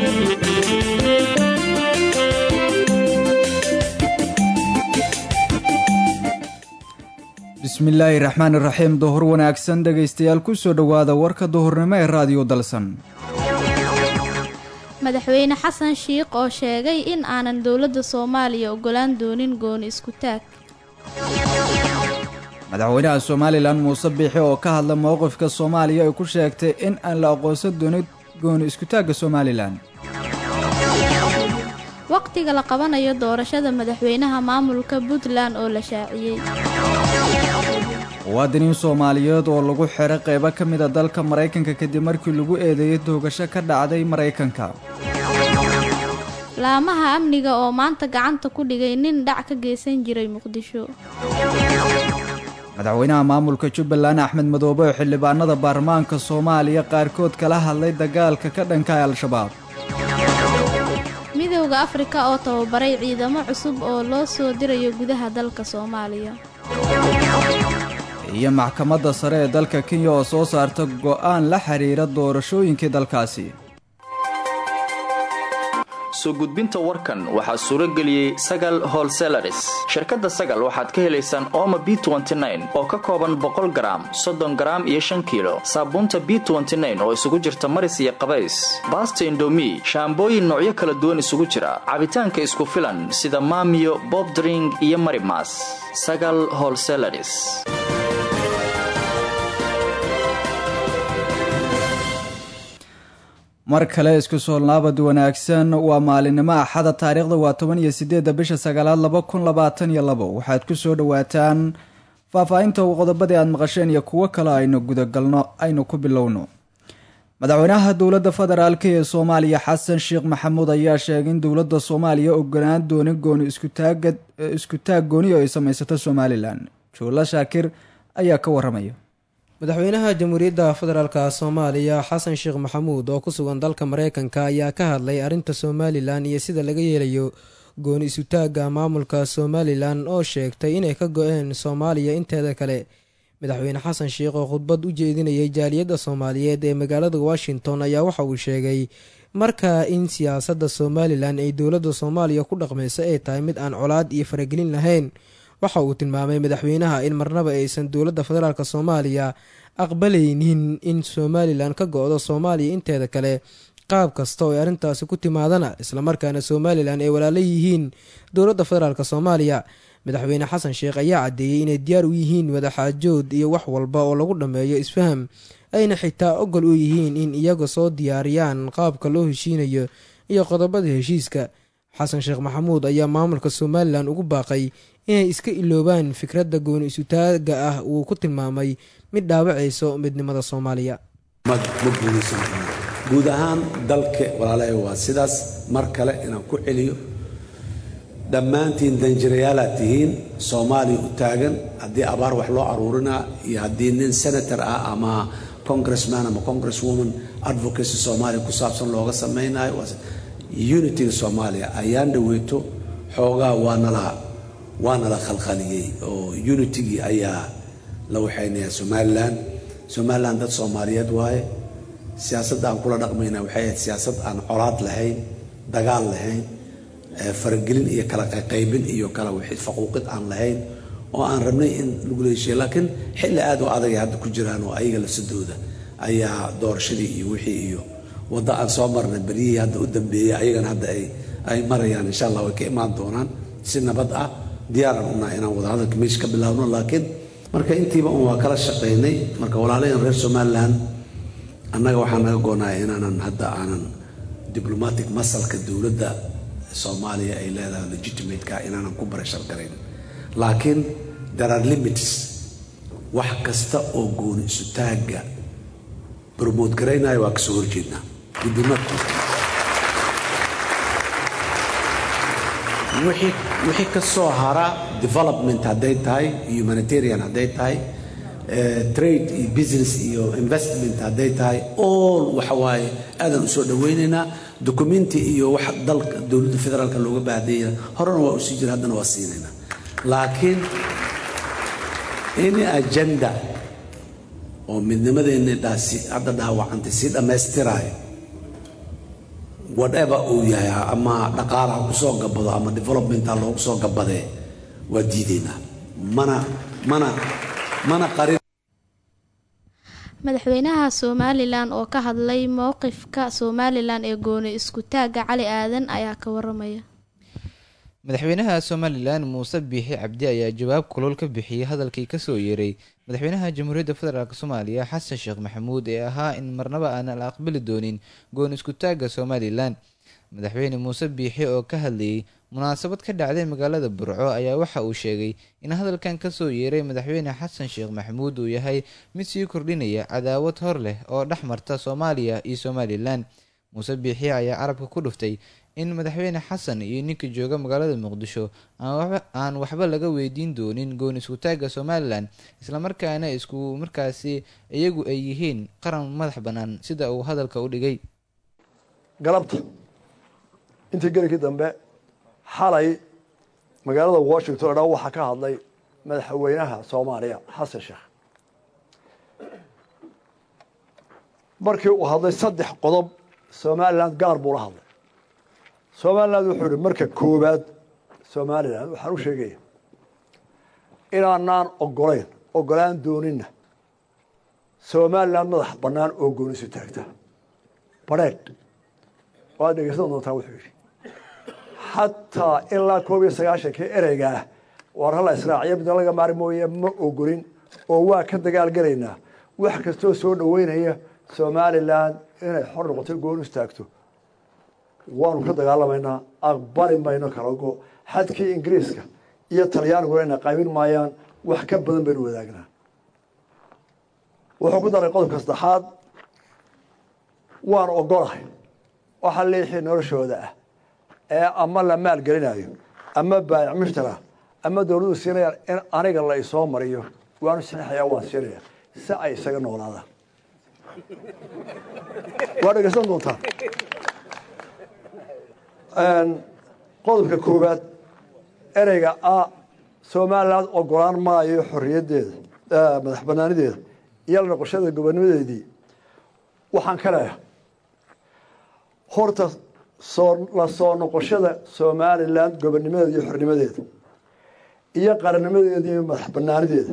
bismillaahi raxmaani raxiim duhur wanaagsan dhegaystayaal kusoo dhowaada warka duhurnimo ee raadiyo dalsan madaxweyne xasan shiikh oo sheegay in aanan dowladda soomaaliya ogolaan doonin gooni isku taag madaxweynaha somalilan muuse biixi oo ka hadla mowqifka soomaaliya ay ku sheegtay in aan la aqoonsan doonin gooni iskutaagga somalilan waqtiga la qabanayo doorashada madaxweynaha maamulka puntland oo la shaaciyey muwaadiniin soomaaliyeed oo lagu xiray qaybo ka mida dalka maraykanka kadib markii lagu eedeeyay toogasho ka dhacday maraykanka laamaha amniga oo maanta gacanta ku dhigay nin dhac ka geysan jiray muqdisho madaxweynaha maamulka jubbaland axmed madoobe oo xildhibaanada baarlamaanka soomaaliya qaarkood kala hadlay dagaalka ka dhanka al-shabaab midowda afrika oo tababaray ciidamo cusub oo loo soo dirayo gudaha dalka soomaaliya iyo maxkamadda sare ee dalka kenya oo soo saarta go'aan la xiriira doorashooyinkii dalkaasi soo gudbinta warkan waxaa suuro geliyey sagal holselaris shirkadda sagal waxaad ka helaysaan ooma b oo ka kooban boqol garaam soddon garaam iyo shan kiilo saabuunta b oo isugu jirta maris iyo qabays baasta indomi shaambooyin noocyo kala duwan isugu jira cabitaanka isku filan sida maamiyo bobdring iyo marimas sagal holselaris mar kale isku soolnaabad wanaagsan waa maalinimo axada taariikhda waa toban iyo sideedda bisha sagaalaad laba kun labaatan iyo labo waxaad ku soo dhowaataan faahfaahinta qodobadii aad maqasheen iyo kuwo kale aynu gudagalno aynu ku bilowno madaxweynaha dowladda federaalk ee soomaaliya xasan sheekh maxamuud ayaa sheegay in dowladda soomaaliya ogolaan doonin gooni iskutaaga isku taag gooni oo ay samaysato somalilan juulla shaakir ayaa ka waramaya madaxweynaha jamhuuriyadda federaalka soomaaliya xasan sheekh maxamuud oo ku sugan dalka mareykanka ayaa ka hadlay arrinta somalilan iyo sida laga yeelayo gooni isutaagga maamulka somalilan oo sheegtay inay ka go-een soomaaliya inteeda kale madaxweyne xasan sheekh oo khudbad u jeedinayay jaaliyadda soomaaliyeed ee magaalada washington ayaa waxa uu sheegay markaa in siyaasadda somalilan ay dowladda soomaaliya ku dhaqmayso ay tahay mid aan colaad iyo faragelin lahayn waxa uu tilmaamay madaxweynaha in marnaba aysan dowladda federaalk soomaaliya aqbalaynin in somalilan ka go-do soomaaliya inteeda kale qaab kasta oo ay arrintaasi ku timaadana islamarkaana somalilan ay walaala yihiin dowladda federaalk soomaaliya madaxweyne xasan sheekh ayaa caddeeyey inay diyaar u yihiin madaxaajood iyo wax walba oo lagu dhammeeyo isfaham ayna xitaa ogol u yihiin in iyaga soo diyaariyaan qaabka loo heshiinayo iyo qodobada heshiiska xasan sheekh maxamuud ayaa maamulka somalilan ugu baaqay inay iska iloobaan fikradda gooni isutaaga ah uu ku tilmaamay mid dhaawacayso midnimada soomaaliya guud ahaan dalka walaalahay waa sidaas mar kale inaan ku celiyo dhammaantiin danjirayaalaad tihiin soomaaliya u taagan haddii abaar wax loo aruurinaa iyo haddii nin senator ah ama congressman ama congresswoman advocacy soomaaliya ku saabsan looga samaynayo unitiga soomaaliya ayaan dhaweyto xoogaa waanala waana la khalkhaliyey oo unitigii ayaa la waxaynayaa somalilan somalilan dad soomaaliyeed waaye siyaasadda aan kula dhaqmayna waxay ahayd siyaasad aan colaad lahayn dagaal lahayn faragelin iyo kala qaybin iyo kala faquuqid aan lahayn oo aan rabnay in lagu leeshiya laakiin xilli aad u adagay hadda ku jiraan oo ayaga lasadooda ayaa doorashadii iyo wixii iyo waddo aan soo marnay beryihii hadda u dambeeyey ayagana hadda ay marayaan insha allah way ka imaan doonaan si nabad ah diyaaran unaa inaan wadahadalka meesha ka bilaabno laakiin marka intiiba un waa kala shaqaynay marka walaalayan reer somalilan annaga waxaa naga goonaaya inaanan hadda aanan diblomatic masalka dowladda soomaaliya ay leedahay legitimateka inaanan ku barashar garayn laakiin there are limits wax kasta oo gooni isutaagga bromote garaynaya waa kasoo horjeednaa gudimadku wixii ka soo hara development hadday tahay humanitarian hadday tahay trade iyo business iyo investment hadday tahay all waxa waaye aadan usoo dhawaynaynaa documenti iyo wax dalka dowladda federaalka looga baahdeeya horena waa usii jira haddana waa siinaynaa laakiin ini agenda oo midnimadeenna dhaasi hadda dhaawacantay sii dhammaystiraayo whatever uu yahay ama dhaqaalaha kusoo gabado ama developmenta loogu soo gabadee waa diidaynaa mana mana mana qarin madaxweynaha somalilan oo ka hadlay mowqifka somalilan ee gooni isku taagga cali aadan ayaa ka waramaya madaxweynaha somalilan muuse biixi cabdi ayaa jawaab kulul ka bixiyey hadalkii kasoo yeeray madaxweynaha jamhuuriyadda federaalk soomaaliya xasan sheekh maxamuud ee ahaa in marnaba aanan la aqbali doonin goon isku taagga somalilan madaxweyne muuse biixi oo ka hadlayay munaasabad ka dhacday magaalada burco ayaa waxa uu sheegay in hadalkan kasoo yeeray madaxweyne xasan sheekh maxamuud uu yahay mid sii kordhinaya cadaawad hor leh oo dhex marta soomaaliya iyo somalilan muuse biixi ayaa carabka ku dhuftay in madaxweyne xasan iyo ninka jooga magaalada muqdisho aan waxba laga weydiin doonin goon isku taagga somalilan islamarkaana isku markaasi iyagu ay yihiin qaran madax bannaan sida uu hadalka u dhigay galabta intii gelikii dambe xalay magaalada washington o dhan waxaa ka hadlay madaxweynaha soomaaliya xasan sheekh markii uu hadlay saddex qodob somalilan gaar buu la hadlay somalilan wuxuu ihi marka koowaad somalilan waxaan u sheegaya inaanaan ogolayn ogolaan doonina somalilan madax bannaan oo goonisu taagta badheedh waad dhegeysan doontaa wuxuu yidhi xataa ilaa koob iyo sagaashankii ereygaah waar hala israaciyo midna laga maari mooye ma ogolin oo waa ka dagaalgelaynaa wax kastoo soo dhoweynaya somalilan inay xor noqoto goon istaagto waanu ka dagaalamaynaa aqbali mayno kalago xadkii ingiriiska iyo talyaaniguna ina qaybin maayaan wax ka badan baynu wadaagnaa wuxuu ku daray qodobka saddexaad waan ogolahay waxa liixii noloshooda ah ee ama la maalgelinayo ama baayac mushtara ama dowladdu siinayaan in aniga la isoo mariyo waanu saxiixaya waan siinaya si ay isaga noolaadaan waa dhegeysan doontaa qodobka koowaad ereyga a somalilan ogolaan maayo xorriyaddeeda madax banaanideeda iyo la noqoshada gobonimadeedii waxaan ka leeyahay horta soo la soo noqoshada somalilan gobonimadeeda iyo xornimadeeda iyo qarannimadeeda iyo madax banaanideeda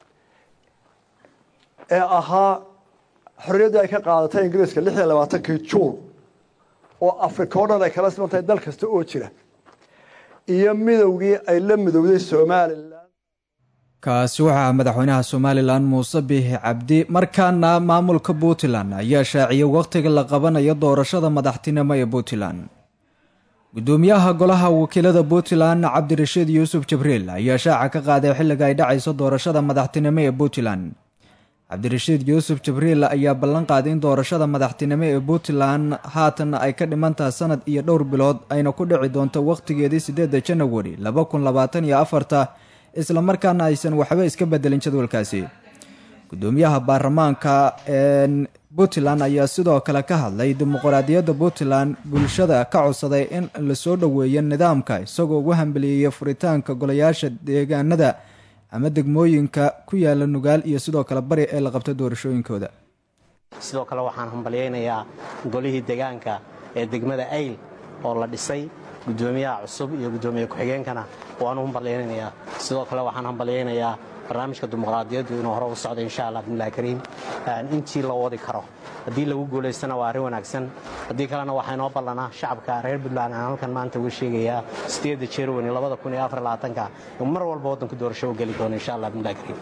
ee ahaa xorriyaddii ay ka qaadatay ingiriiska lix iyo labaatankii juun oo africa o dhan ay kala siman tahay dal kasta oo jira iyo midowgii ay la midowday somalilan kaasi waxaa madaxweynaha somalilan muuse biixi cabdi markaana maamulka puntland ayaa shaaciyay wakhtiga la qabanayo doorashada madaxtinimo ee puntland gudoomiyaha golaha wakiilada puntland cabdirashiid yuusuf jibriil ayaa shaaca ka qaaday xilliga ay dhacayso doorashada madaxtinimo ee puntland cabdirashiid yuusuf jibriil ayaa ballan qaaday in doorashada madaxtinimo ee puntland haatan ay ka dhimantaha sanad iyo dhowr bilood ayna ku dhici doonto wakhtigeedii sideedda janawari laba kun labaatan iyo afarta islamarkaana aysan waxba iska bedelin jadwalkaasi gudoomiyaha baarlamaanka puntland ayaa sidoo kale ka hadlay dimuqraadiyadda puntland bulshada ka codsaday in lasoo dhoweeyo nidaamka isagoo ugu hambeliyeyay furitaanka golayaasha deegaanada ama degmooyinka ku yaala nugaal iyo sidoo kale bari ee la qabta doorashooyinkooda sidoo kale waxaan hambalyaynayaa golihii deegaanka ee degmada ayl oo la dhisay gudoomiyaha cusub iyo gudoomiye ku-xigeenkana waanu hambalyaynayaa sidoo kale waxaan hambalyaynayaa barnaamijka dimuqraadiyaddu inuu hore u socdo insha allah bismillahi kariim intii la wadi karo haddii lagu guulaystana waa arrin wanaagsan haddii kalena waxaa inoo ballanaa shacabka reer puntland aan halkan maanta uga sheegayaa sideedda jerwani labada kun iyo afar labaatanka in mar walba waddanku doorasho u geli doono insha allah bismillahi kariim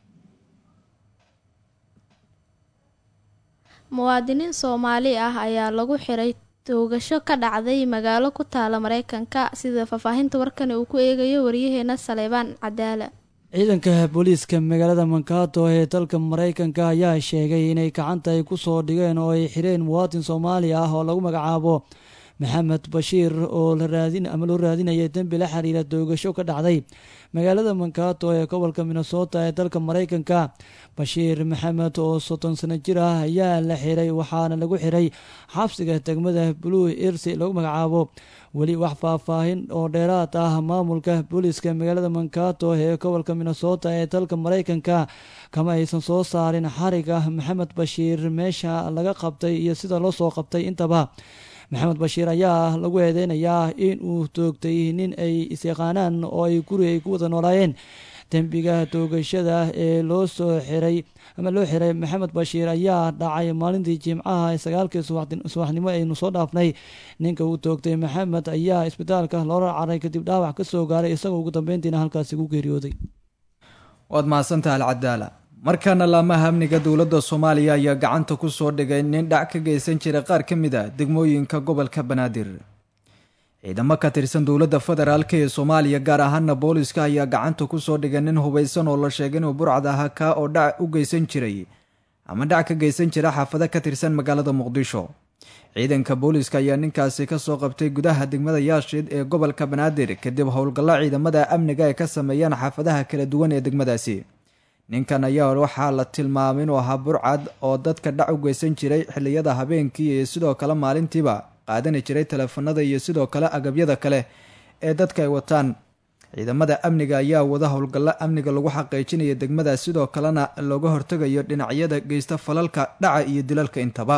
muwaadiniin soomaali ah ayaa lagu xiray toogasho ka dhacday magaalo ku taala mareykanka sida faahfaahinta warkani uu ku eegayo waryaheena saleebaan cadaala ciidanka booliiska magaalada mankato ee dalka mareykanka ayaa sheegay inay gacanta ay ku soo dhigeen oo ay xireen muwaadin soomaali ah oo lagu magacaabo maxamed bashiir oo ama loo raadinaya dembi la xiriira doogasho ka dhacday magaalada mankato ee gobolka minnesota ee dalka mareykanka bashiir maxamed oo soddon sano jir ah ayaa la xiray waxaana lagu xiray xabsiga degmada blue irsi lagu magacaabo weli wax faahfaahin oo dheeraad ah maamulka booliiska magaalada mankato ee gobolka minnesota ee dalka mareykanka kama aysan soo saarin xariga maxamed bashiir meesha laga qabtay iyo sida loo soo qabtay intaba maxamed bashiir ayaa lagu eedeynayaa in uu toogtay nin ay isyaqaanaan oo ay guri ay ku wada noolaayeen dembiga toogashada ee loo soo xiray ama loo xiray maxamed bashiir ayaa dhacay maalintii jimcaha ee sagaalkii subaxnimo aynu soo dhaafnay ninka uu toogtay maxamed ayaa isbitaalka loola caray kadib dhaawac ka soo gaaray isagoo ugu dambeyntiina halkaasi ku geeriyooday waad mahadsantaha alcadaala markaana laamaha amniga dowladda soomaaliya ayaa gacanta ku soo dhigay nin dhac ka geysan jiray qaar ka mid a degmooyinka gobolka banaadir ciidamo ka tirsan dowladda federaalk ee soomaaliya gaar ahaana booliska ayaa gacanta ku soo dhigay nin hubaysan oo la sheegay inuu burcad ahaa kaa oo dhac u geysan jiray ama dhac ka geysan jira xaafado ka tirsan magaalada muqdisho ciidanka booliska ayaa ninkaasi kasoo qabtay gudaha degmada yaashid ee gobolka banaadir kadib howlgallo ciidamada amniga ay ka sameeyaan xaafadaha kala duwan ee degmadaasi ninkan ayaa waxaa la tilmaamay inuu ahaa burcad oo dadka dhac u geysan jiray xilliyada habeenkii iyo sidoo kale maalintiiba qaadani jiray teleefanada iyo sidoo kale agabyada kale ee dadka ay wataan ciidamada amniga ayaa wada howlgallo amniga lagu xaqiijinaya degmada sidoo kalena looga hortegayo dhinacyada geysta falalka dhaca iyo dilalka intaba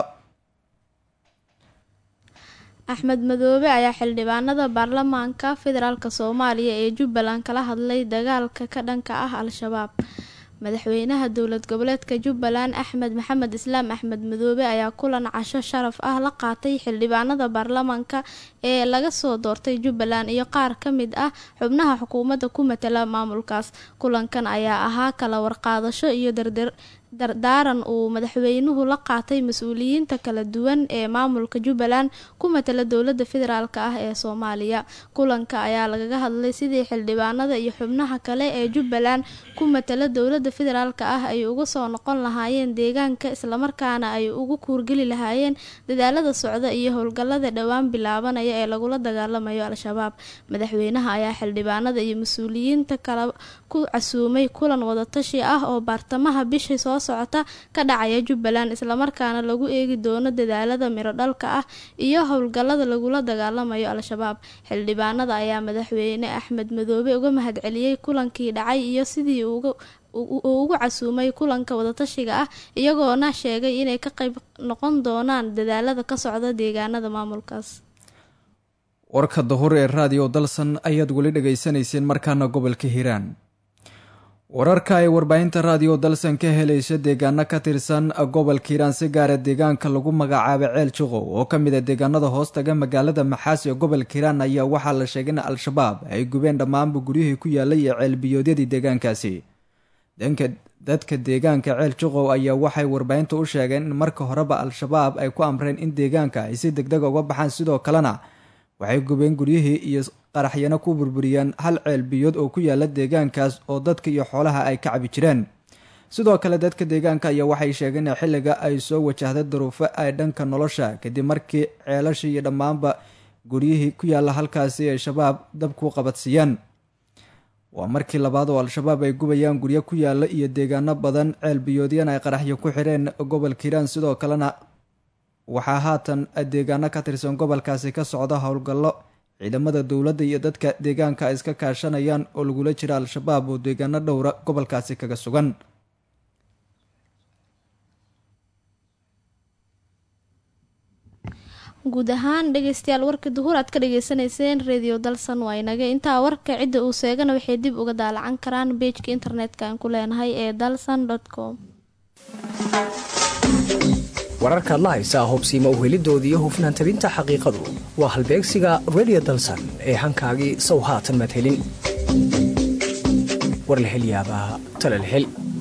axmed madoobe ayaa xildhibaanada baarlamaanka federaalk soomaaliya ee jubbaland kala hadlay dagaalka ka dhanka ah al-shabaab madaxweynaha dowlad goboleedka jubbaland axmed maxamed islaam axmed madoobe ayaa kulan casho sharaf ah la qaatay xildhibaanada baarlamaanka ee laga soo doortay jubbaland iyo qaar ka mid ah xubnaha xukuumadda ku matala maamulkaas kulankan ayaa ahaa kala warqaadasho iyo darder dardaaran uu madaxweynuhu la qaatay mas-uuliyiinta kala duwan ee maamulka jubbaland ku matala dowlada federaalk ah ee soomaaliya kulanka ayaa lagaga hadlay sidii xildhibaanada iyo xubnaha kale ee jubbaland ku matala dowlada federaalk ah ay uga soo noqon lahaayeen deegaanka islamarkaana ay ugu kuurgeli lahaayeen dadaalada socda iyo howlgalada dhowaan bilaabanaya ee lagula dagaalamayo al-shabaab madaxweynaha ayaa xildhibaanada iyo mas-uuliyiinta kala ku casuumay kulan wadatashi ah oo baartamaha bishii soo socota ka dhacaya jubbaland islamarkaana lagu eegi doono dadaalada miro dhalka ah iyo howlgalada lagula dagaalamayo al-shabaab xildhibaanada ayaa madaxweyne axmed madoobe uga mahadceliyey kulankii dhacay iyo sidii uu ugu casuumay kulanka wadatashiga ah iyagoona sheegay inay ka qayb noqon doonaan dadaalada ka socda deegaanada maamulkaas warka dahur ee raadiyo dalsan ayaad weli dhagaysanayseen markaana gobolka hiiraan wararka ay warbaahinta raadiyo dalsan ka helaysa deegaano ka tirsan gobolka hiiraan si gaara deegaanka lagu magacaabay ceel jiqow oo ka mid a deegaanada hoostaga magaalada maxaas ee gobolka hiiraan ayaa waxaa la sheegay in al-shabaab ay gubeen dhammaanba guryihii ku yaalay ee ceelbiyoodyadii deegaankaasi danka dadka deegaanka ceel jiqow ayaa waxay warbaahinta u sheegeen in marka horeba al-shabaab ay ku amreen in deegaanka ay si degdega uga baxaan sidoo kalena waxay gubeen guryihii iyo qaraxyana ku burburiyeen hal ceel biyood oo ku yaala deegaankaas oo dadka iyo xoolaha ay ka cabi jireen sidoo kale dadka deegaanka ayaa waxay sheegeen in xilliga ay soo wajahday daruufo ay dhanka nolosha kadib markii ceelashii iyo dhammaanba guryihii ku yaala halkaasi ay shabaab dab ku qabadsiiyeen waa markii labaad oo al-shabaab ay gubayaan guryo ku yaala iyo deegaano badan ceel biyoodyana ay qaraxyo ku xireen gobolka hiiraan sidoo kalena waxaa haatan deegaano ka tirsan gobolkaasi ka socda howlgallo ciidamada dowladda iyo dadka deegaanka ay iska kaashanayaan oo lagula jira al-shabaab oo deegaano dhowra gobolkaasi kaga sugan guud ahaan dhegeystayaal warka duhur aad ka dhageysanayseen radio dalsan waa inaga intaa warka cidda uu seegana waxay dib uga daalacan karaan beejka internetka aan ku leenahay ee dalsan com wararkaad la haysaa hobsiima uhelidooda iyo hufnaan tabinta xaqiiqadu waa halbeegsiga redio dalsan ee hankaagii sow haatan madhelin war la helyaabaa talalhel